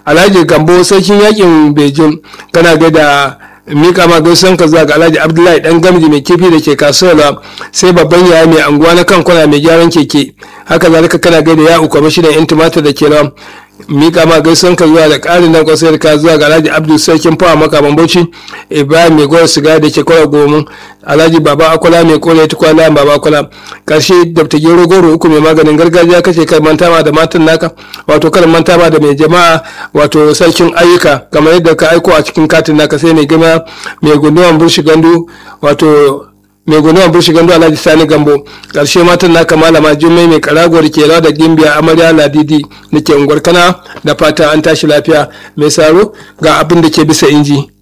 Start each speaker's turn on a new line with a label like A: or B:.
A: alhaji gambo sarkin yakin beijing kana ga da mika ma gaisuwan ka zuwa ga alhaji abdullahi dan gamji mai kifi da ke kasuwa sai babban yaya mai anguwa na kan kwana mai gyaran keke haka zalika kana gaida ya uku kwamishinan yan tumatir da ke nan mika ma gaisuwan ka zuwa da ƙarin nan kwasayar ka zuwa ga alhaji abdul sarkin fawa makaman bauchi ibrahim mai gwar siga da ke kwara gomin alhaji baba akwala mai kore tukwana baba akwala karshe dr gero goro uku mai maganin gargajiya kace kai manta ma da matan naka wato kan manta ma da mai jama'a wato sarkin ayyuka kamar yadda ka aiko a cikin katin naka sai mai gama mai gunduwan burshi gandu wato mai gunuwan burshi gandu alhaji sani gambo karshe matan naka malama jummai mai karagowar ke da gimbiya amarya ladidi da ke unguwar kana da fata an tashi lafiya mai saro ga abin da ke bisa inji